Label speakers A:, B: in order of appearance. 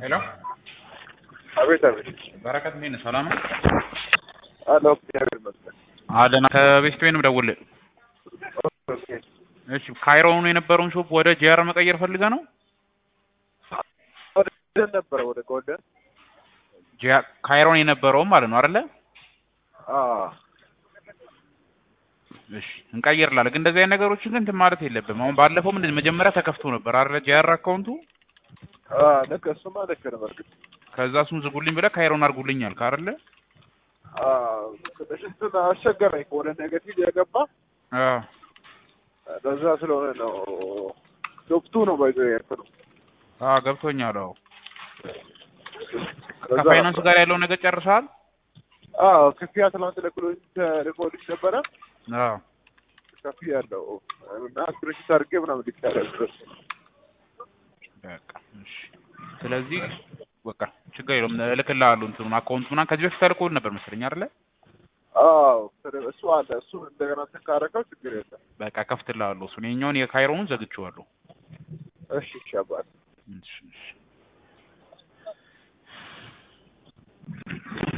A: ሄሎ
B: አቤት አቤት።
A: በረከት እንዴት ነህ? ሰላም ነው?
B: አሎ እግዚአብሔር ይመስገን።
A: አለን ከቤስት ወይንም ደውልልህ።
B: ኦኬ።
A: እሺ ካይሮኑ የነበረውን ሾፕ ወደ ጂአር መቀየር ፈልገህ ነው?
B: ወደ ጎልደን ነበረ ወደ ጎልደን
A: ጂአር ካይሮን የነበረውን ማለት ነው አይደለ?
B: አ
A: እሺ እንቀይርላለን። ግን እንደዚህ አይነት ነገሮችን ግን እንትን ማለት የለብም። አሁን ባለፈው ምንድን መጀመሪያ ተከፍቶ ነበር አይደለ? ጂአር አካውንቱ
B: አ ልክ እሱማ ልክ ነው። በእርግጥ
A: ከዛ እሱን ዝጉልኝ ብለህ ካይሮን አድርጉልኝ አልክ አይደለ?
B: አ ትንሽ እንትን አስቸገረኝ ወደ ኔጌቲቭ የገባ
A: አዎ
B: ለዛ ስለሆነ ነው ዶክቱ ነው ባይዞ ያልኩት ነው።
A: አዎ ገብቶኛል። አዎ
B: ለዛ
A: ከፋይናንስ
B: ነበር።
A: ጋር ያለውን ነገር ጨርሰሃል?
B: አዎ ክፍያ ትናንት ልክሎኝ ልኮልሽ ነበረ
A: አዎ
B: ክፍያ ያለው እና ስክሪንሾት አድርጌ ምናምን ልኬያለሁ።
A: በቃ እሺ። ስለዚህ በቃ ችግር የለውም እልክልሃለሁ እንትኑን አካውንት ምናምን ከዚህ በፊት ተልኮልህ ነበር መሰለኝ አይደለ?
B: አዎ እሱ አለ እሱ እንደገና ተካረከው ችግር የለም።
A: በቃ ከፍትልሃለሁ እሱን የኛውን የካይሮኑን ዘግቼዋለሁ።
B: እሺ እሺ አባት
A: እሺ እሺ